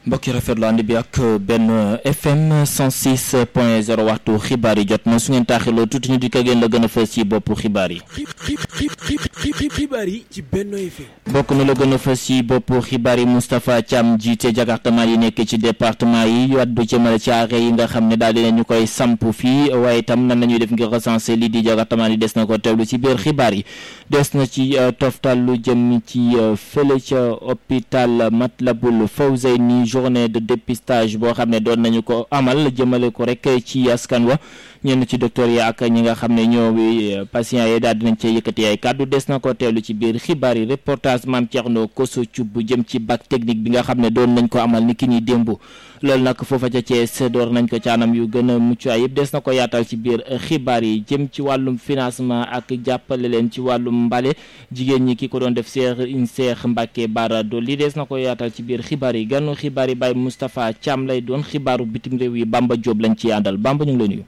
mbokki rafetlu ànd bi ak benn FM 106 point 0 waxtu xibaar yi jot na su ngeen taaxiloo tuuti ñu di ko gën la gën a fës ci boppu xibaar yi. xibaar yi ci Benno FM. bokk na la gën a fës ci boppu xibaar yi Moustapha Thiam jiite jakartement yi nekk ci département yi waddu jëmale ci arrêt yi nga xam ne daal dinañu koy samp fii waaye itam nan la ñuy def ngir recenser lii di jakartement yi des na ko teewlu ci biir xibaar yi des na ci toftal lu jëm ci fële ca hôpital Matlaboul Fawzeyni journée de dépistage boo xam ne doon nañu ko amal jëmale ko rek ci askan wa ñenn ci docteur yi ak ñi nga xam ne ñoo patients yi daal dinañ cee yëkkati ay kàddu des na ko teelu ci biir xibaar yi reportage Mame Thierno Koso Thioub bu jëm ci bac technique bi nga xam ne doon nañ ko amal ni ki ñuy démb loolu nag foofa ca Thiès door nañ ko ci anam yu gën a mucc ayib des na ko yaatal ci biir xibaar yi jëm ci wàllum financement ak jàppale leen ci wàllum mbale jigéen ñi ki ko doon def Cheikh Cheikh Mbacké Bara Dolly des na ko yaatal ci biir xibaar yi ganu xibaar yi Baye Moustapha Thiam lay doon xibaaru bitim réew yi Bamba Diop lañ ci àndal Bamba ñu ngi lay nuyu.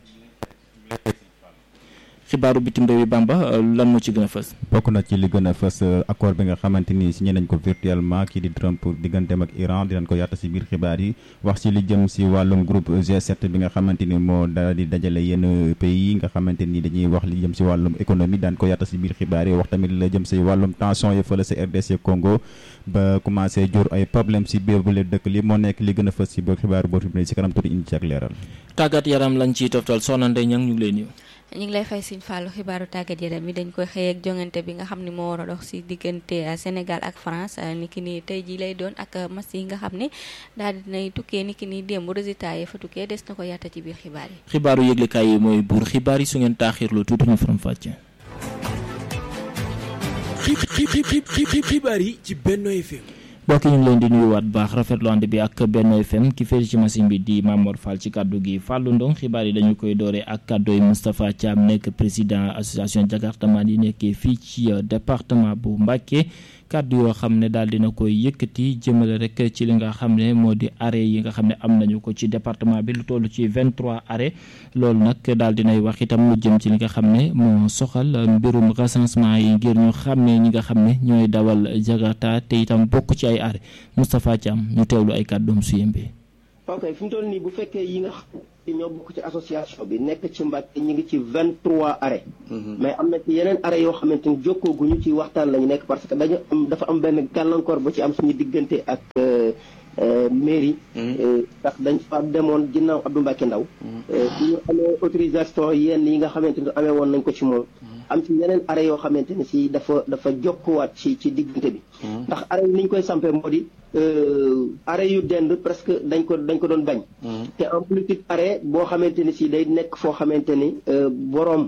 xibaaru bitim réew yi Bamba lan moo ci gën a fës. bokk na ci li gën a fës accord bi nga xamante ni signé nañ ko virtuellement kii di Trump digganteem ak Iran dinañ ko yaata si biir xibaar yi wax ci li jëm si wàllum groupe G7 bi nga xamante ni moo daal di dajale yenn pays yi nga xamante ni dañuy wax li jëm si wàllum économie daan ko yaata si biir xibaar yi wax tamit la jëm si wàllum tension yi fële si RDC Congo ba commencé jur ay problème si biir bu leen dëkk li moo nekk li gën a fës si biir xibaaru boobu si kanam tuuti indi ci ak leeral. tàggat yaram lañ ciy toftal soxna Ndeye Niang ñu ngi lay nuyu. ñu ngi lay fay Sëñ Fallou xibaaru tàggat yaram yi dañ koy xëy ak jongante bi nga xam ne moo war a dox si diggante Sénégal ak France ni ki ni tey jii lay doon ak match yi nga xam ne daal dinay tukkee ni ki ni démb résultat yi fa tukkee des na ko yatta ci biir xibaar yi. xibaaru yëglekaay yi mooy buur xibaar yi su ngeen taaxirlu tuuti ñu faram fàcce. xibaar yi ci Benno FM. mbokk ñu ngi leen di nuyuwaat baax rafetlu ànd bi ak Benno FM ki féeri ci machine bi di Mamor Fall ci kàddu gi Fallou Ndong xibaar yi dañu koy dooree ak kàddooy Moustapha Thiam nekk président association jakartaman yi nekkee fii ci département bu Mbacké kàddu yoo xam ne daal dina koy yëkkati jëmale rek ci li nga xam ne moo di arrêt yi nga xam ne am nañu ko ci département bi lu toll ci 23 arrêt loolu nag daal dinay wax itam lu jëm ci li nga xam ne moo soxal mbirum recensement yi ngir ñu xàmmee ñi nga xam ne ñooy dawal jakarta te itam bokk ci ay arrêt Moustapha Thiam ñu teewlu ay kàddoom su yëmbee ok fi mu toll nii bu fekkee yi nga xam ne ñoo bokk ci association bi nekk ci Mbàkke ñu ngi ci vingt trois arrêt mais am na ci yeneen arrêt yoo xamante ni jokkooguñu ci waxtaan la ñu nekk parce que dañu am dafa am benn gàllankoor bu ci am suñu diggante ak mairie ndax dañ fa demoon ginnaaw Abdou Mbacke Ndaw bu ñu amee autorisation yenn yi nga xamante ni amee woon nañ ko ci moom am ci yeneen arrêt yoo xamante ni si dafa dafa jokkuwaat ci ci diggante bi ndax arrêt yi ni ñu koy sampee moo di arrêt yu dend presque dañ ko dañ ko doon bañ te en politique arrêt boo xamante ni si day nekk foo xamante ni boroom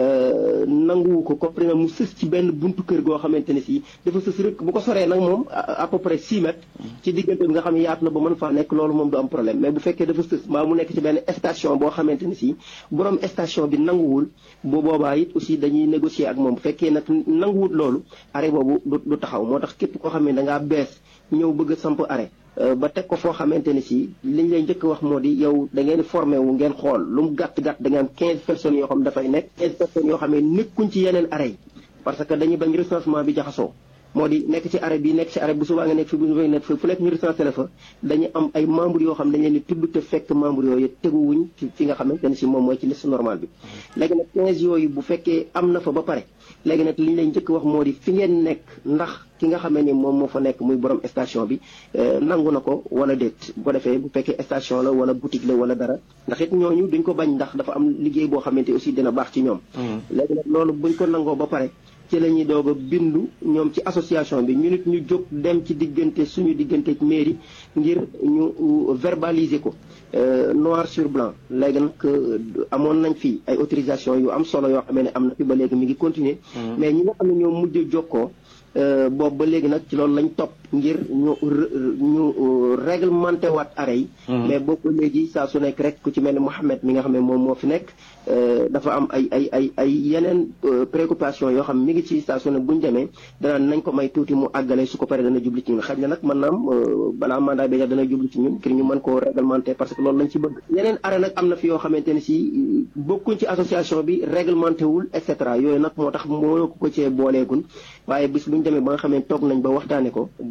nanguwu ko comprimé mu sës ci benn buntu kër goo xamante ne si dafa sës rek bu ko soree nag moom à peu près six mètres ci diggante bi nga xam ne yaatu na ba mën faa nekk loolu moom du am problème mais bu fekkee dafa sës mbaa mu nekk ci benn station boo xamante ne si borom station bi nanguwul bu boobaa it aussi dañuy négocier ak moom bu fekkee nag nanguwul loolu arrêt boobu du taxaw moo tax képp koo xam ne da ngaa bees ñëw bëgg a samp arrêt ba teg ko foo xamante ni si liñ lay njëkk wax moo di yow da ngeen formé wu ngeen xool lu mu gàtt gàtt da ngeen am 15 personnes yoo xam dafay nekk 15 personnes yoo xam ne nekkuñ ci yeneen arrêt yi parce que dañuy bañ recensement bi jaxasoo moo di nekk ci arrêt bi nekk ci arrêt bu subaa nga nekk fi bu subaa nga nekk fi fu nekk ñu recensé la fa dañu am ay membres yoo xam dañ leen di tudd te fekk membres yooyu teguwuñ ci fi nga xamante ne si moom mooy ci liste normale bi léegi nag 15 yooyu bu fekkee am na fa ba pare léegi nag li ñu lay njëkk wax moo di fi ngeen nekk ndax ki nga xamee ni moom moo fa nekk muy borom station bi nangu na ko wala déet bu ko defee bu fekkee station la wala boutique la wala dara ndax it ñooñu duñ ko bañ ndax dafa am liggéey boo xamante aussi dina baax ci ñoom léegi nag loolu buñ ko nangoo ba pare ci la ñuy doog a bindu ñoom ci association bi ñu nit ñu jóg dem ci diggante suñu diggante mairie ngir ñu verbaliser ko noir sur blanc léegi nag amoon nañ fi ay autorisation yu am solo yoo xamee ne am na fi ba léegi mi ngi continuer mais ñi nga xam ne ñoo mujj jokkoo boobu ba léegi nag ci loolu lañ topp ngir ñu ñu réglementé waat arrêt yi mais boobu ba léegi saa su nekk rek ku ci mel ni Mouhamed mi nga xam ne moom moo fi nekk dafa am ay ay ay ay yeneen préoccupation yoo xam mi ngi ci saa su ne bu ñu demee danaan nañ ko may tuuti mu àggale su ko paree dana jubli ci ñun xëy na nag mën naam balaa mandat bi dana jubli ci ñun ngir ñu mën koo réglementé parce que loolu lañ ci bëgg yeneen arrêt nag am na fi yoo xamante ne si bokkuñ ci association bi réglementé wul et cetera yooyu nag moo tax moo ko ko cee booleegun waaye bis bu ñu demee ba nga xam ne toog nañ ba waxtaane ko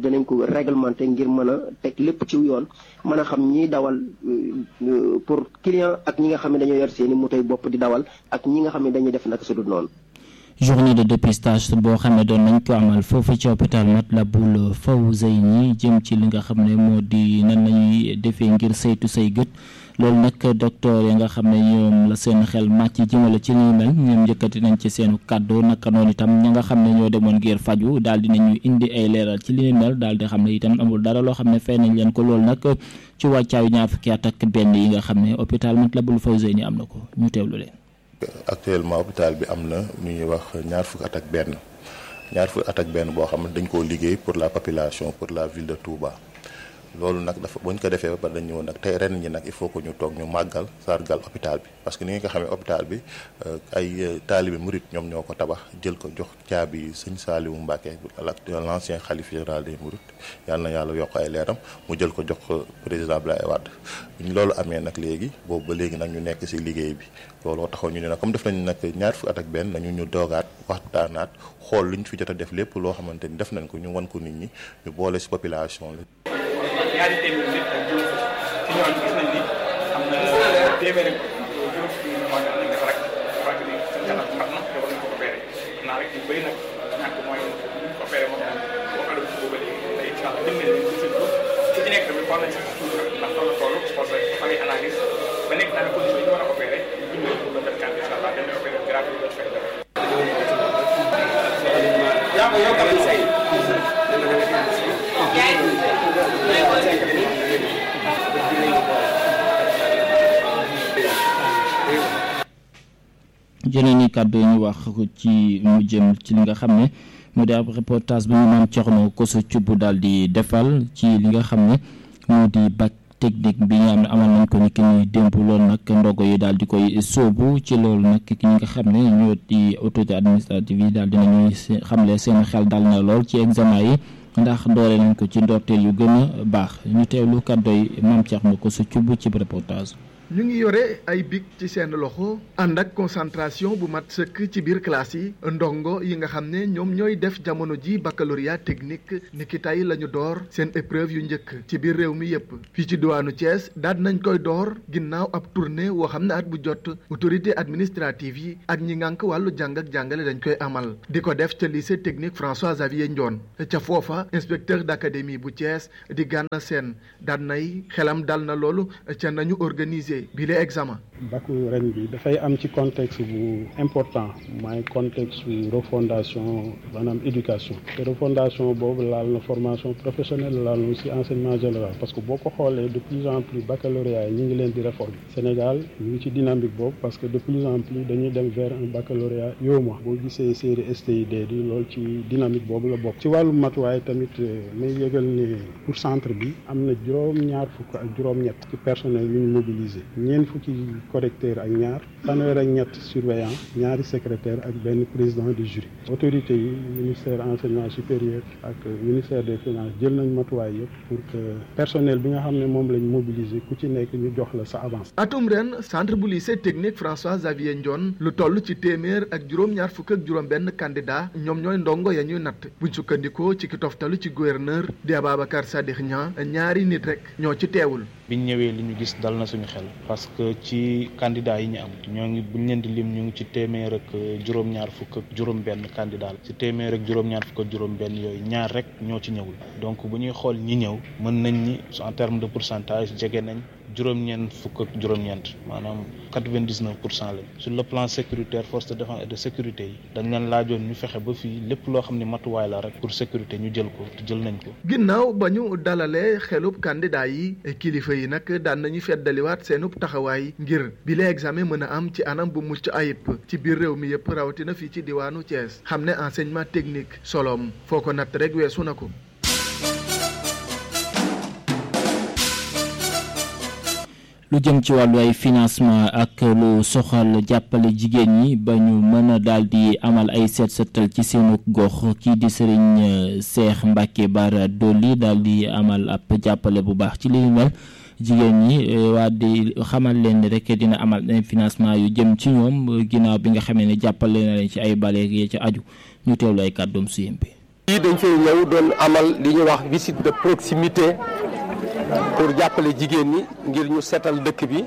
danañ ko réglementé ngir mën a teg lépp ci yoon mën a xam ñiy dawal pour client ak ñi nga xam ne dañoo yor seeni motoy bopp di dawal ak ñi nga xam ne dañuy def naka su dul noonu. journée de dépistage boo xam ne doon nañ ko amal foofu ci hôpital Matlaboul Fawzeyni jëm ci li nga xam ne moo di nan lañuy defee ngir saytu say gët loolu nag docteur yi nga xam ne ñoom la seen xel màcc jëmale ci li ñu mel ñoom njëkkati nañ ci seenu kàddu naka noonu itam ña nga xam ne ñoo demoon ngir faju daal di nañu indi ay leeral ci li ñu mel daal di xam ne itam amul dara loo xam ne fay nañ leen ko loolu nag ci wàccaayu ñaar fukki at ak benn yi nga xam ne hôpital Matlaboul Fawzeyni am na ko ñu teewlu leen. actuellement hôpital bi am na lu ñuy wax ñaar fukki at ak benn ñaar fukki at ak benn boo xam ne dañ koo liggéey pour la population pour la ville de Touba loolu nag dafa bu ñu ko defee ba pare dañ ñëw nag tey ren ñi nag il faut que ñu toog ñu màggal sargal hôpital bi parce que ni nga ko xamee hôpital bi ay taalibe murit ñoom ñoo ko tabax jël ko jox caabi sëñ Saaliwu Mbàkke l'ancien xalif général des murit yàlla na yàlla yokk ay leeram mu jël ko jox ko président Abdoulaye Wade bu ñu loolu amee nag léegi boobu ba léegi nag ñu nekk ci liggéey bi looloo taxaw ñu ne nag comme def nañu nag ñaar fukki at ak benn nañu ñu doogaat waxtaanaat xool lu ñu fi jot a def lépp loo xamante ni def nañ ko ñu wan ko nit ñi ñu boole ci population la. ñaari téeméer nit ak juróom fukk ci ñooñu gis nañ ni am na téeméeri juróom fukk yi moo nañ def rek fàtte ni seen kanam mat na te war nañ ko opéré xam naa rek ñu bëri nag ñàkk mooy ñu opéré moom boo ko def booba léegi te incha allah jëm nañ leen ci seen bopp ku ci nekk tamit xool nañ si suuf ndax toll toll parce que dafa ngay analyse ba nekk daal condition yi ñu war a opéré ñu bind pour le 24 incha allah dañ lay opéré gratuit la fay def jëlee ni kàddu yi ñu wax ci mu jëm ci li nga xam ne mu di ab reportage bu ñu maam Thierno Koso Thioub daal di defal ci li nga xam ne moo di bac technique bi nga xam ne amal nañ ko ni ki ñuy démb loolu nag ndogo yi daal di koy sóobu ci loolu nag ki nga xam ne ñoo di autorité administrative yi daal dinañuy xamle seen xel dal na lool ci examen yi ndax doole nañ ko ci ndorteel yu gën a baax ñu teewlu kàddooy maam Thierno Koso Thioub ci reportage. ñu ngi yore ay bic ci seen loxo ànd ak concentration bu mat sëkk ci biir classe yi ndongo yi nga xam ne ñoom ñooy def jamono ji baccalauréat technique niki tey la ñu door seen épreuve yu njëkk ci biir réew mi yépp fii ci diwaanu Thiès daal nañ koy door ginnaaw ab tournée woo xam ne at bu jot autorité administrative yi ak ñi ngànk wàllu jàng ak jàngale dañ koy amal di ko def ca lycée technique François Xavier Ndione ca foofa inspecteur d'académie bu Thiès di Gana Sène daan nay xelam dal na loolu ca nañu organiser bi le examen bac ren bi dafay am ci contexte bu important mooy contexte refondation maanaam éducation te refondation boobu laal na formation professionnelle laal na aussi enseignement général parce que boo ko xoolee de plus en plus baccalauréat yi ñu ngi leen di réformer Sénégal ñu ngi ci dynamique boobu parce que de plus en plus dañuy dem vers un baccalauréat yow ma boo gisee série STID di loolu ci dynamique boobu la bokk ci wàllu matuwaay tamit may yëgal ne pour centre bi am na juróom-ñaar fukk ak juróom-ñett ci personnel yu ñu mobiliser ñeent fukki correcteur ak ñaar fanweer ak ñett surveillant ñaari secrétaire ak benn président du jury autorité yi ministère enseignement supérieur ak ministère des finances jël nañ matuwaay yëpp pour que personnel bi nga xam ne moom lañ mobiliser ku ci nekk ñu jox la sa avance. atum ren centre bu lycée technique François Xavier Ndione lu toll ci téeméer ak juróom-ñaar fukk ak juróom-benn candidat ñoom ñooy ndongo ya ñuy natt buñ sukkandikoo ci ki toftalu ci gouverneur di Ababacar Sadikh Niang ñaari nit rek ñoo ci teewul. biñ ñëwee li ñu gis dal na suñu xel parce que ci candidat yi ñu am ñoo ngi buñ leen di lim ñu ngi ci téeméer ak juróom-ñaar fukk ak juróom-benn candidat ci téeméer ak juróom-ñaar fukk ak juróom-benn yooyu ñaar rek ñoo ci ñëwul donc bu ñuy xool ñi ñëw mën nañ ni en terme de pourcentage jege nañ juróom-ñeent fukk ak juróom-ñeent maanaam quatre-vingt-dix-neuf pour cent lañ sur le plan sécuritaire force de défense et de sécurité yi dañ leen laajoon ñu fexe ba fii lépp loo xam ne matuwaay la rek pour sécurité ñu jël ko te jël nañ ko. ginnaaw ba ñu dalalee xelub candidat yi kilifa yi nag daan nañu feddaliwaat seenub taxawaay ngir bi la examen mën a am ci anam bu mucc ayib ci biir réew mi yëpp rawatina fii ci diwaanu Thiès xam ne enseignement technique soloom foo ko natt rek weesu na ko. lu jëm ci wàllu ay financement ak lu soxal jàppale jigéen ñi ba ñu mën a daal di amal ay seet seetal ci seenu gox kii di sëriñ Cheikh Mbacke Bara Dolly daal di amal ab jàppale bu baax ci li ñu mel jigéen ñi waa di xamal leen rek dina amal ay financement yu jëm ci ñoom ginnaaw bi nga xamee ne jàppale na leen ci ay bale yi ci aju ñu teewlu ay kàddoom suyem bi yi dañ fay ñëw doon amal li ñuy wax visite de proximité pour jàppale jigéen ñi ngir ñu seetal dëkk bi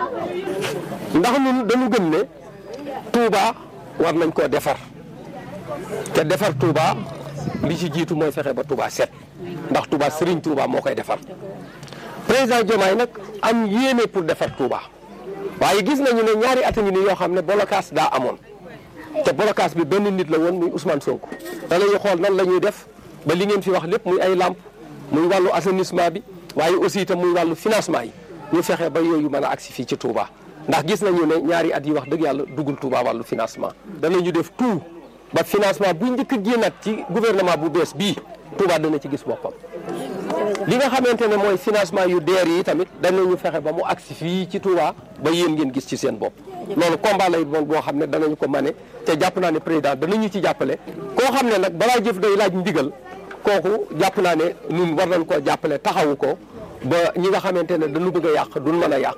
ndax ñun dañu gëm ne Touba war nañ koo defar te defar Touba li ci jiitu mooy fexe ba Touba set ndax Touba Serigne Touba moo koy defar président Diomaye nag am yéene pour defar Touba waaye gis nañu ne ñaari at a ngi nii yoo xam ne blocage daa amoon te blocage bi benn nit la woon muy Ousmane Sonko. danañu xool nan la ñuy def ba li ngeen fi wax lépp muy ay làmp muy wàllu assainissement bi waaye aussi itam muy wàllu financement yi ñu fexe ba yooyu mën a agsi fii ci Touba ndax gis nañu ne ñaari at yi wax dëgg yàlla duggul Touba wàllu financement. danañu def tout ba financement bu njëkk a génnaat ci gouvernement bu bees bii Touba dana ci gis boppam. li nga xamante ne mooy financement yu deer yi tamit danañu fexe ba mu agsi fii ci Touba ba yéen ngeen gis ci seen bopp loolu combat lay doon boo xam ne danañu ko mane te jàpp naa ne président danañu ci jàppale koo xam ne nag balaa jëf day laaj ndigal kooku jàpp naa ne ñun war nañ koo jàppale taxawu ko ba ñi nga xamante ne dañu bëgg a yàq duñ mën a yàq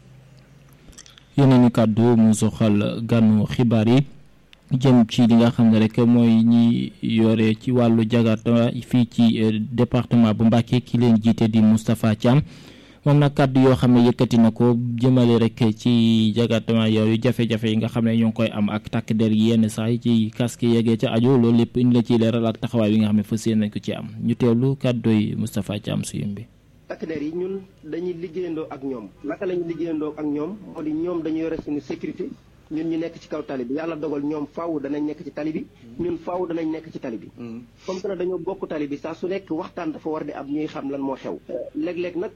yeneen i kàddu mu soxal gànnu xibaar yi jëm ci li nga xam ne rek mooy ñi yore ci wàllu jagata fii ci département bu Mbacké ki leen jiite di Moustapha Thiam moom nag kàddu yoo xam ne yëkkati na ko jëmale rek ci jagatama yooyu jafe-jafe yi nga xam ne ñoo ngi koy am ak takk der yi yenn saa yi ci casque yeggee ca aju loolu lépp indi la ciy leeral ak taxawaay bi nga xam ne fas yéene nañ ko ci am ñu teewlu kàddooy Moustapha Thiam suyum bi takk der yi ñun dañuy liggéeyandoo ak ñoom naka lañu liggéeyandoo ak ñoom moo di ñoom dañu yore suñu sécurité ñun ñu nekk ci kaw tali bi yàlla dogal ñoom faaw danañ nekk ci tali bi ñun faaw danañ nekk ci tali bi comme que dañoo bokk tali bi saa su nekk waxtaan dafa war di am ñuy xam lan moo xew léeg-léeg nag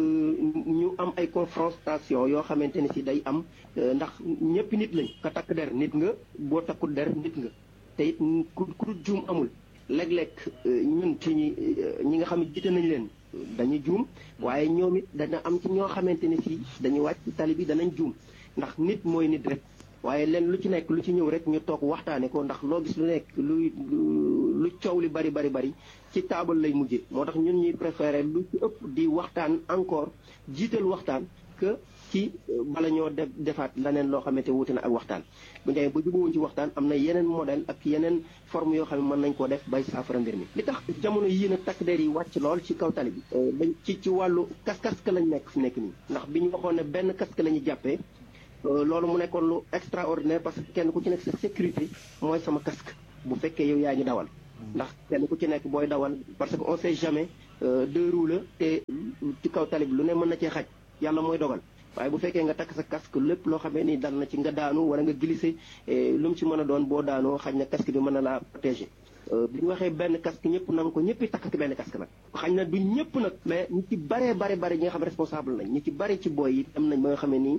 ñu am ay confrontation yoo xamante ni si day am ndax ñëpp nit lañ ka takk der nit nga boo takkul der nit nga te it ku ku juum amul léeg-léeg ñun ci ñi ñi nga xam ne jiite nañ leen dañuy juum waaye ñoom it dana am ci ñoo xamante ni si dañuy wàcc ci tali bi danañ juum ndax nit mooy nit rek waaye leen lu ci nekk lu ci ñëw rek ñu toog waxtaane ko ndax loo gis lu nekk luy lu coow li bari bari bari ci taabal lay mujje moo tax ñun ñuy préféré lu ci ëpp di waxtaan encore jiital waxtaan que ci bala ñoo def defaat leneen loo xamante wuute na ak waxtaan bu ñu ba jubawuñ ci waxtaan am na yeneen modèle ak yeneen forme yoo xam ne mën nañ koo def bay saafara mbir mi li tax jamono yii nag takk der yi wàcc lool ci kaw tali bi dañ ci ci wàllu kas casque lañ nekk fi nekk nii ndax bi ñu waxoon ne benn casque la ñu jàppee loolu mu nekkoon lu extraordinaire parce que kenn ku ci nekk sa sécurité mooy sama casque bu fekkee yow yaa ngi dawal ndax kenn ku ci nekk booy dawal parce que on sait jamais deux roues la te ci kaw tali bi lu ne mën na cee xaj yàlla mooy dogal waaye bu fekkee nga takk sa casque lépp loo xamee ni dal na ci nga daanu wala nga glissé lu mu ci mën a doon boo daanoo xaj na casque bi mën na laa protéger bi ñu waxee benn casque ñëpp nanga ko ñëpp takk ak benn casque nag xañ na du ñëpp nag mais ñi ci baree bare bare ñi nga xam responsable nañ ñi ci bari ci booy yi dem nañ ba nga xamee ni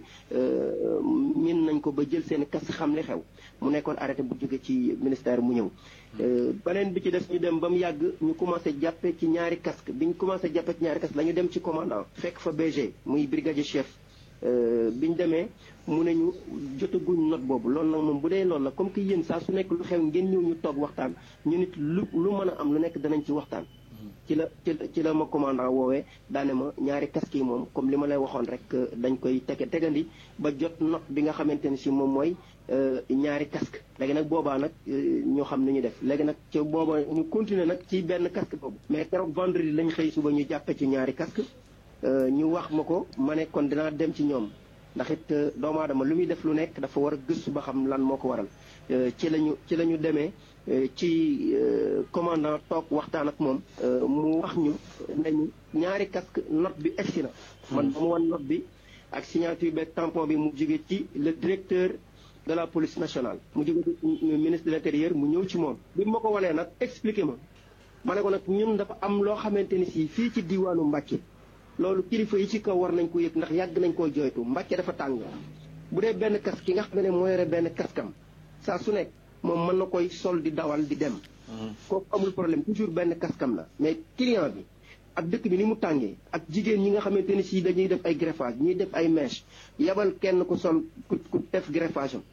min nañ ko ba jël seen casque xam li xew mu nekkoon arrêté bu jóge ci ministère mu ñëw beneen bi ci des ñu dem ba mu yàgg ñu commencé jàppe ci ñaari casque bi ñu commencé jàppe ci ñaari casque la ñu dem ci commandant fekk fa BG muy brigadier chef bi ñu demee mu ne ñu jotaguñ note boobu loolu nag moom bu dee loolu la comme que yéen saa su nekk lu xew ngeen ñëw ñu toog waxtaan ñu nit lu lu mën a am lu nekk danañ ci waxtaan ci la ci la ma commandant woowee daane ma ñaari casque yi moom comme li ma lay waxoon rek dañ koy tege tegandi ba jot note bi nga xamante ne si moom mooy ñaari casque léegi nag boobaa nag ñoo xam ni ñu def léegi nag ci booba ñu continuer nag ci benn casque boobu mais keroog vendredi lañ xëy suba ñu jàppe ci ñaari casque ñu wax ma ko ma ne kon dinaa dem ci ñoom ndax it doomu aadama lu muy def lu nekk dafa war a gëstu ba xam lan moo ko waral ci lañu ci la ñu demee ci commandant toog waxtaan ak moom mu wax ñu nañu ñaari casque note bi egsi na man ba mu wan note bi ak signature beeg tampon bi mu jóge ci le directeur de la police nationale mu jóge ci ministre de l'intérieur mu ñëw ci moom bi ma ko wanee nag expliqué ma ma ne ko nag ñun dafa am loo xamante ni si fii ci diwaanu Mbàkke loolu kilifa yi ci kaw war nañ ko yëg ndax yàgg nañ koo jooytu Mbàkke dafa tàng bu dee benn casque ki nga xam ne moo yore benn kaskam saa su nekk moom mën na koy sol di dawal di dem kooku amul problème toujours benn kaskam la mais client bi ak dëkk bi ni mu tàngee ak jigéen ñi nga xamante ni si dañuy def ay greffage ñuy def ay mèche yabal kenn ku sol ku ku def greffage am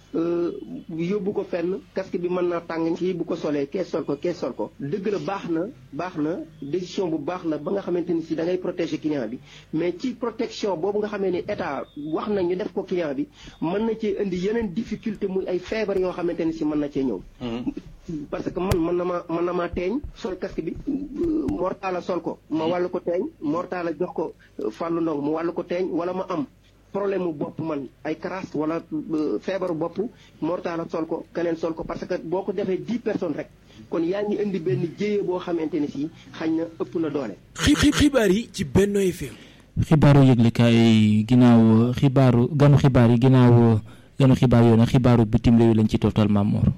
yóbbu ko fenn casque bi mën naa tàng kii bu ko solee kee sol ko kee sol ko dëgg la baax na baax na décision bu baax la ba nga xamante ni si da ngay protéger client bi mais ci protection boobu nga xamee ni état wax na ñu def ko client bi mën na cee indi yeneen difficulté muy ay feebar yoo xamante ni si mën na cee ñëw parce que man mën na ma mën na maa teeñ sol casque bi mortala sol ko ma wàllu ko teeñ mortala jox ko fàllu ndong mu wàllu ko teeñ wala ma am problème mu bopp man ay crasse wala feebaru bopp mortala sol ko keneen sol ko parce que boo ko defee dix personnes rek kon yaa ngi indi benn jéye boo xamante ne si xañ na ëpp na doole. xibaar yi ci Benno FM. xibaaru yëglekaay ginnaaw xibaaru ganu xibaar yi ginnaaw ganu xibaar yoo nag xibaaru bitim réew lañ ci toftal Mamour.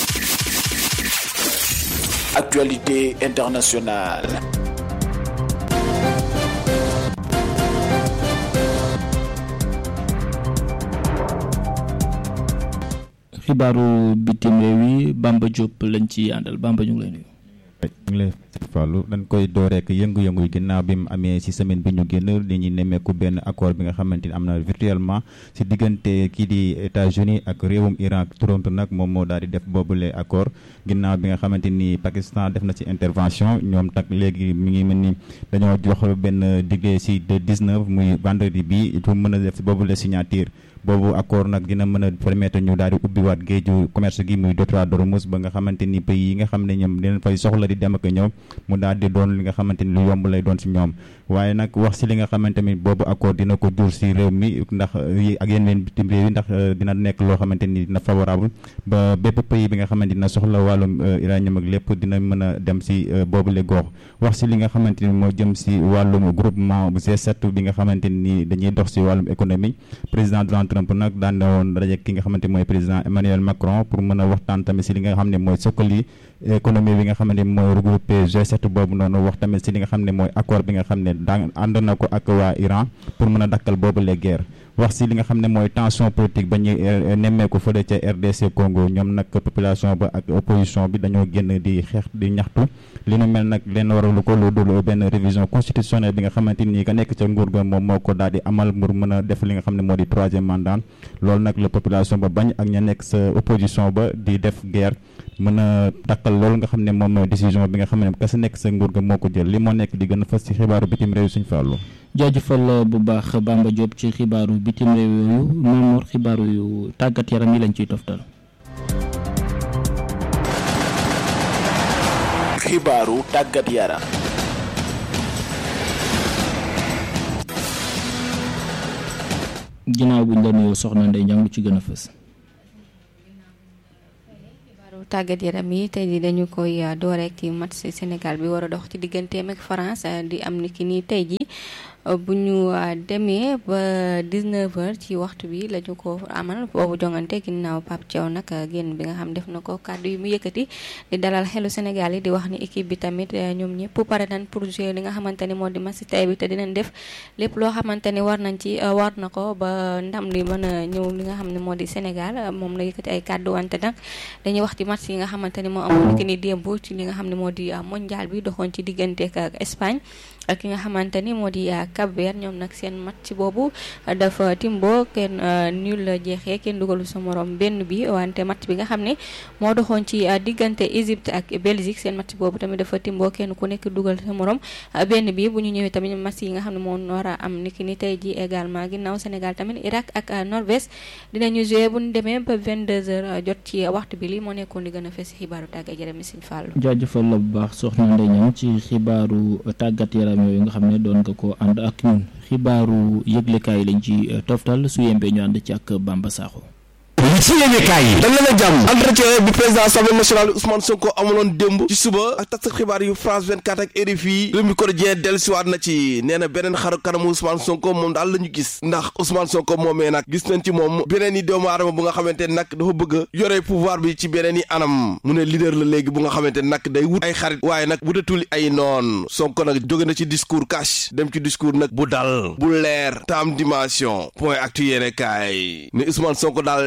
Actualité internationale. xibaaru bitim réew yi Bamba Diop lañ ci àndal Bamba ñu ngi lay nuyu. ñu ngi lay fàllu dañ koy door rek yëngu-yëngu yi ginnaaw bi mu amee ci semaine bi ñu génn li ñuy nemmeeku benn accord bi nga xamante ni am na virtuellement ci diggante kii di États-Unis ak réewum Iran Toronto nag moom moo daal di def boobule accord ginnaaw bi nga xamante ni Pakistan def na ci intervention ñoom tak léegi mi ngi mel ni dañoo jox benn digle ci de 19 muy vendredi bi pour mën a def boobule signature boobu accord nag dina mën a permettre ñu daal di ubbiwaat géeju commerce gi muy détroit d'Ormuz ba nga xamante ni pays yi nga xam ne ñoom dinañ fay soxla di dem ak ñëw mu daal di doon li nga xamante ni lu yomb lay doon ci ñoom waaye nag wax ci li nga xamante ni boobu accord dina ko jur ci réew mi ndax ak yeneen bitim réew yi ndax dina nekk loo xamante ni dina favorable ba bépp pays bi nga xamante dina soxla wàllum uranium ak lépp dina mën a dem ci boobule gox wax ci li nga xamante ni moo jëm ci wàllum groupement G7 bi nga xamante ni dañuy dox ci wàllum économie président Donald Trump nag daan na woon daje ki nga xamante mooy président Emmanuel Macron pour mën a waxtaan tamit ci li nga xam ne mooy sokkali économie bi nga xam ne mooy regroupé G7 boobu noonu wax tamit ci li nga xam ne mooy accord bi nga xam ne daan ànd na ko ak waa Iran pour mën a dakkal boobu les guerres wax ci li nga xam ne mooy tension politique ba ñuy nemmeeku fële ca RDC Congo ñoom nag population ba ak opposition bi dañoo génn di xeex di ñaxtu li nu mel nag leen waralu ko lu dul benn révision constitutionnelle bi nga xamante ni ka nekk ca nguur ga moom moo ko daal di amal pour mën a def li nga xam ne moo di troisième mandat loolu nag la population ba bañ ak ña nekk sa opposition ba di def guerre mën a dakkal loolu nga xam ne moom mooy décision bi nga xam ne ka sa nekk sa nguur ga moo ko jël li moo nekk di gën a fas ci xibaaru bitim réew suñ fàllu jaajëfal bu baax Bamba Diop ci xibaaru bitim réew yooyu Mamour xibaaru yu tàggat yaram yi lañ ciy toftal. xibaaru tàggat yaram. ginnaaw buñ la nuyoo soxna Ndeye Ndiang lu ci gën a fës. tàggat yaram yi tey jii dañu koy dooreek ci match Sénégal bi war a dox ci digganteem ak France di am ni ki nii tey jii bu ñu demee ba 19h ci waxtu bi la ñu ko amal boobu jongante ginnaaw Pape Thiaw nag génn bi nga xam def na ko kàddu yi mu yëkkati di dalal xelu Sénégal yi di wax ni équipe bi tamit ñoom ñëpp pare nañ pour jouer li nga xamante ni moo di match tey bi te dinañ def lépp loo xamante ni war nañ ci war na ko ba ndam li mën a ñëw li nga xam ne moo di Sénégal moom la yëkkati ay kàddu wante nag dañuy wax ci match yi nga xamante ni moo amoon ki ni démb ci li nga xam ne moo di mondial bi doxoon ci diggante ak Espagne ak ki nga xamante ni moo di Cap Vert ñoom nag seen match boobu dafa timbo kenn nul la jeexee kenn dugalu sa morom benn bi wante match bi nga xam ne moo doxoon ci diggante Égypte ak Belgique seen match boobu tamit dafa timbo kenn ku nekk dugal sa morom benn bi bu ñu ñëwee tamit match yi nga xam ne moo war a am niki ni tey ji également ginnaaw Sénégal tamit Irak ak Norvège dinañu jouer bu ñu demee ba 22h jot ci waxtu bi li moo nekkoon di gën a fes xibaaru tàggat yaram mi Sëñ Fallu jaajëfal la bu baax soxna Ndeye Niang ci xibaaru tàggat yaram yooyu nga xam ne doon nga ko ànd ak ñun xibaaru yëglekaay lañ ci toftal su yembee ñu ànd ci ak Bamba Sakho li ci yéene kaay yi dañ leen a jàmm entretien bi président assemblée nationale Ousmane Sonko amuloon démb ci suba ak tas xibaar yu France 24 ak RFI Rewmi Quotidien dellusiwaat na ci nee na beneen xaru kanamu Ousmane Sonko moom daal la ñu gis ndax Ousmane Sonko moomee nag gis nañ ci moom beneen yi doomu aadama bu nga xamante ne nag dafa bëgg a yore pouvoir bi ci beneen yi anam mu ne leader la léegi bu nga xamante ne nag day wut ay xarit waaye nag wutatul ay noon Sonko nag jóge na ci discours cash dem ci discours nag bu dal bu leer te am dimension point actu yéene kaay ne Ousmane Sonko daal deltu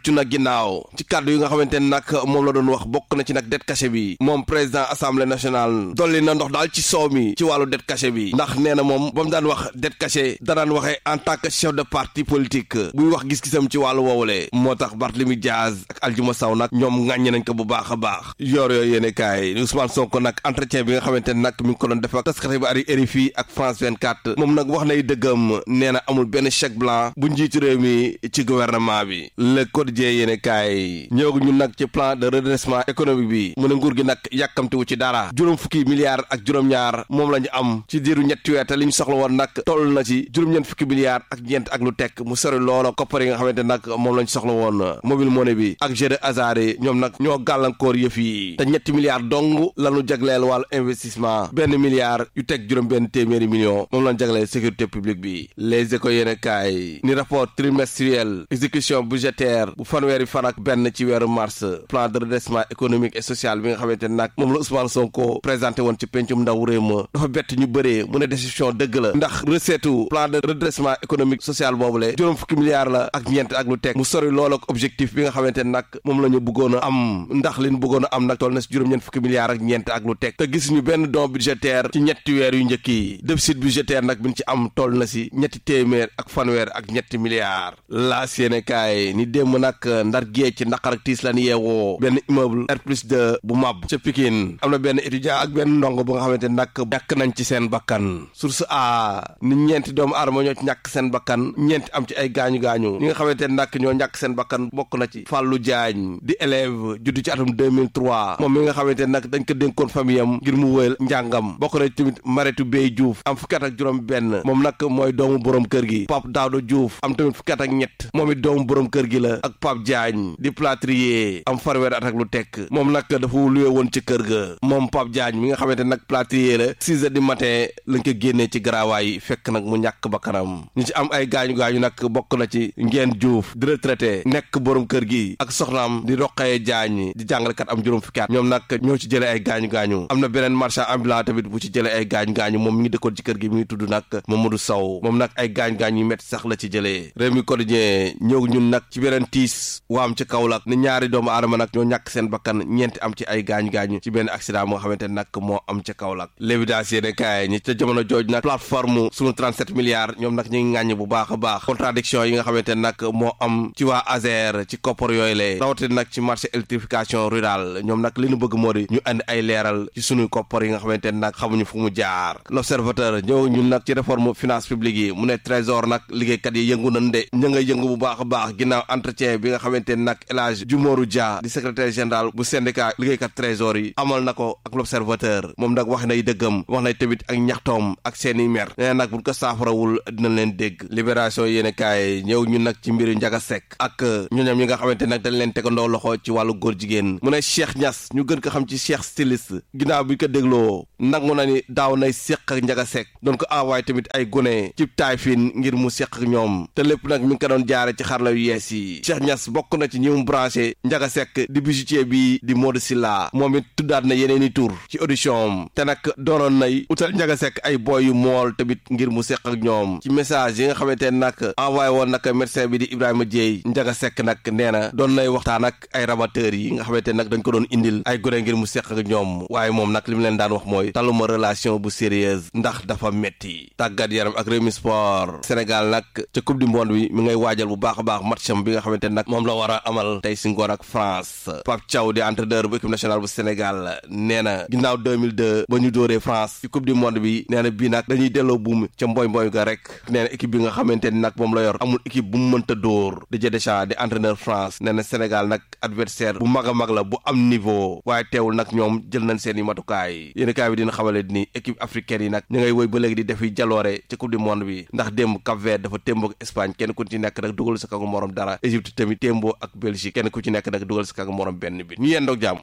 rëccu na ginnaaw ci kàddu yi nga xamante ne nag moom la doon wax bokk na ci nag dette cachée bi moom président assemblée nationale dolli na ndox daal ci soow mi ci wàllu dette cachée bi ndax nee na moom ba mu daan wax dette cachée danaan waxee en tant que chef de parti politique buy wax gis-gisam ci wàllu woowule moo tax Barthélemy Diaz ak Aljuma Sow nag ñoom ŋàññe nañ ko bu baax a baax yor yooyu yéene kaay Ousmane Sonko nag entretien bi nga xamante ne nag mi ngi ko doon def ak taskati bi ari RFI ak France 24 moom nag wax nay dëggam nee na amul benn chèque blanc bu njiitu réew mi ci gouvernement bi le quotidien yéene kaay ñëw ñun nag ci plan de redressement économique bi mu ne nguur gi nag yàkkamtiwu ci dara juróom fukki milliards ak juróom-ñaar moom la ñu am ci diiru ñetti weer te li ñu soxla woon nag toll na ci juróom-ñeent fukki milliards ak ñeent ak lu tekk mu sori loola koppar yi nga xamante nag moom la ñu soxla woon mobile money bi ak jeu de hasard yi ñoom nag ñoo gàllankoor yëf yi te ñetti milliards dong lañu jagleel wàllu investissement benn milliard yu teg juróom benn téeméeri million moom lañ jagleel sécurité publique bi les écoles yéene kaay ni rapport trimestriel exécution budgétaire bu fanweeri fan ak benn ci weeru mars plan de redressement économique et social bi nga xamante nag moom la Ousmane Sonko présenté woon ci pencum ndaw réew ma dafa bett ñu bëree mu ne décision dëgg la ndax recette plan de redressement économique social boobule juróom fukki milliards la ak ñeent ak lu teg mu sori lool ak objectif bi nga xamante nag moom la ñu bëggoon a am ndax liñ bëggoon a am nag toll na si juróom-ñeent fukki milliards ak ñeent ak lu teg te gis ñu benn don budgétaire ci ñetti weer yu njëkk yi déficit budgétaire nag bi ñu ci am toll na si ñetti téeméer ak fanweer ak ñetti milliards laas yéene kaay ni démb nag ndar géej ci naqar ak tiis lan yeewoo benn immeuble R plus 2 bu mab ca Pikine am na benn étudiant ak benn ndongo bu nga xamante nag ñàkk nañ ci seen bakkan source a ni ñeenti doomu aadama ñoo ci ñàkk seen bakkan ñeenti am ci ay gaañu-gaañu ñi nga xamante nag ñoo ñàkk seen bakkan bokk na ci Fallou Diagne di élève juddu ci atum 2003 moom mi nga xamante nag dañ ko dénkoon famille am ngir mu wëyal njàngam bokk na tamit Maretu Bey Diouf am fukki at ak juróom benn moom nag mooy doomu borom kër gi Pape Daouda Diouf am tamit fukki at ak ñett moom it doomu borom kër gi la ak Pape Diagne di plâtrier am farweer at ak lu tekk moom nag dafa luwe woon ci kër ga moom Pape Diagne mi nga xamante nag plâtrier la six heures du matin lañ ko génnee ci garaawaay fekk nag mu ñàkk bakkanam ñu ci am ay gaañu-gaañu nag bokk na ci ngeen Diouf di retraité nekk borom kër gi ak soxnaam di roqee Diagne di jàngalekat am juróom fukki at ñoom nag ñoo ci jëlee ay gaañu-gaañu am na beneen marchand ambulant tamit bu ci jëlee ay gaañu-gaañu moom mi ngi dëkkoon ci kër gi mi ngi tudd nag Mamadou Sow moom nag ay gaañ-gaañ yu métti sax la ci jëlee réew mi quotidien ñëw ñun nag ci beneen tiis waam ci Kaolack ni ñaari doomu aadama nag ñoo ñàkk seen bakkan ñeenti am ci ay gaañu-gaañu ci benn accident moo xamante nag moo am ca Kaolack l'évidence yéene kaay ñi ca jamono jooj nag plateforme sunu 37 milliards ñoom nag ñu ngi ŋàññ bu baax a baax contradiction yi nga xamante nag moo am ci waa ASER ci koppar yooyu lee rawatina nag ci marché électrification rurale ñoom nag li ñu bëgg moo di ñu andi ay leeral ci sunuy koppar yi nga xamante nag xamuñu fu mu jaar l'observateur ñëw ñun nag ci réforme finance publique yi mu ne trésor nag liggéeykat yi yëngu nañ de ña ngay yëngu bu baax a baax ginnaaw entretien bi nga xamante nag El Hadj Jumoru Dia di secrétaire général bu syndicat liggéeykat trésor yi amal na ko ak l'observateur moom nag wax nay dëggam wax nay tamit ak ñaxtoom ak seeni mer nee nag buñ ko saafarawul dinañ leen dégg libération yéene kaay ñëw ñun nag ci mbiru Njaga Sekk ak ñooñam yi nga xamante nag dañ leen tegandoo loxo ci wàllu góor jigéen mu ne Cheikh Niass ñu gën ko xam ci Cheikh styliste ginnaaw bi ko dégloo nangu na ni daaw nay séq ak Njaga Sekk doon ko envoyé tamit ay gone ci taay fiin ngir mu séq ak ñoom te lépp nag mi ngi ko doon jaare ci xarala yu yees yi Cheikh Niass bokk na ci ñi mu branché Njaga Sekk di bijoutier bi di Modou Silla moom it tuddaat na yeneen i tur ci audition am te nag doonoon nay utal Njaga Sekk ay boy yu mool tamit ngir mu séq ak ñoom ci message yi nga xamante ne nag envoyé woon nag médecin bi di Ibrahima Dieye Njaga Sekk nag nee na doon nay waxtaan ak ay rabatteurs yi nga xamante nag dañ ko doon indil ay gone ngir mu séq ak ñoom waaye moom nag li mu leen daan wax mooy taluma relation bu sérieuse ndax dafa metti tàggat yaram ak Rewmi Sport Sénégal nag ca coupe du monde bi mi ngay waajal bu baax a baax matcham bi nga xamante nag moom la war a amal tey si ngoon ak France Pape Thiaw di entraîneur bu équipe nationale bu Sénégal nee na ginnaaw 2002 ba ñu dóoree France ci coupe du monde bi nee na bii nag dañuy delloo buum ca mboy mboy ga rek nee na équipe bi nga xamante ni nag moom la yor amul équipe bu mu mënta dóor Didier Deschamps di entraîneur France nee na Sénégal nag adversaire bu mag a mag la bu am niveau waaye teewul nag ñoom jël nañ seen i matukaay yéen kaay bi dina xamale ni équipe africaine yi nag ñu ngay woy ba léegi di defi jaloore ci coupe du monde bi ndax démb Cap Vert dafa témboo ak Espagne kenn ku ci nekk nag dugal sa kagu morom dara Égypte tamit témboo ak Belgique kenn ku ci nekk nag dugal sa kagu morom benn bi ñu yendoog jàmm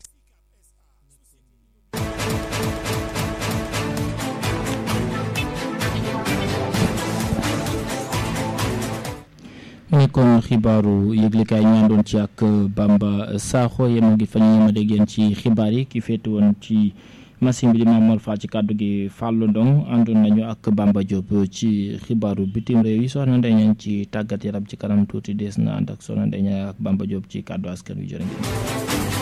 nekkoon xibaaru yëglekaay ñu àndoon ci ak Bamba Sakho yema ngi fa ñu yema dégg yéen ci xibaar yi ki féete woon ci machine bi di Mamor Fall ci kàddu gi Fallou Ndong àndoon nañu ak Bamba Diop ci xibaaru bitim réew yi soxna Ndeye Niang ci tàggat yaram ci kanam tuuti dees na ànd ak soxna Ndeye Niang ak Bamba Diop ci kàddu askan wi jërë ngeen